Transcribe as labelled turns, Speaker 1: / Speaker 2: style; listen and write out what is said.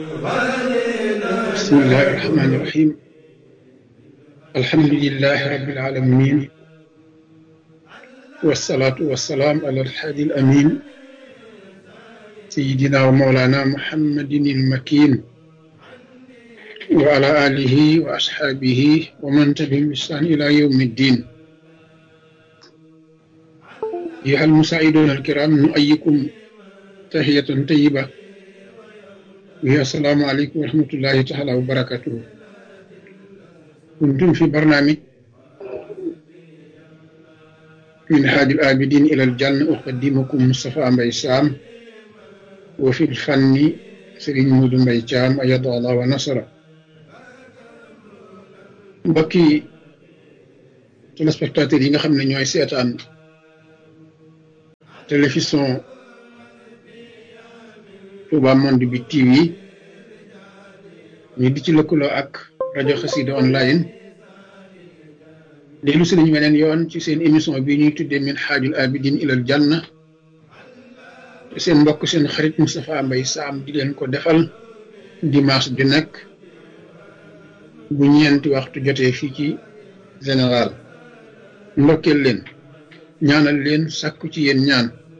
Speaker 1: بسم الله الرحمن الرحيم الحمد لله رب العالمين والصلاة والسلام على الحادي الأمين سيدنا ومولانا محمد المكين وعلى آله وأصحابه ومن تبعهم بإحسان إلى يوم الدين أيها المساعدون الكرام نؤيكم تحية طيبة وهي السلام عليكم ورحمة الله تعالى وبركاته كنتم في برنامج من هاد الآبدين إلى الجنة أقدمكم مصطفى مبي سام وفي الفن سرين مود مبي جام أيد الله ونصره mbokki téléspectateurs yi nga xam ne ñooy seetaan télévision Touba Monde bi TV ñu di ci lëkkaloo ak rajo Xassida online dellu si nañu weneen yoon ci seen émission bi ñuy tuddee min xaajul abidin ilal janna te seen mbokk seen xarit Moustapha Mbaye Sam di leen ko defal dimanche ju nekk bu ñeenti waxtu jotee fii ci général ndokkeel leen ñaanal leen sàkku ci yéen ñaan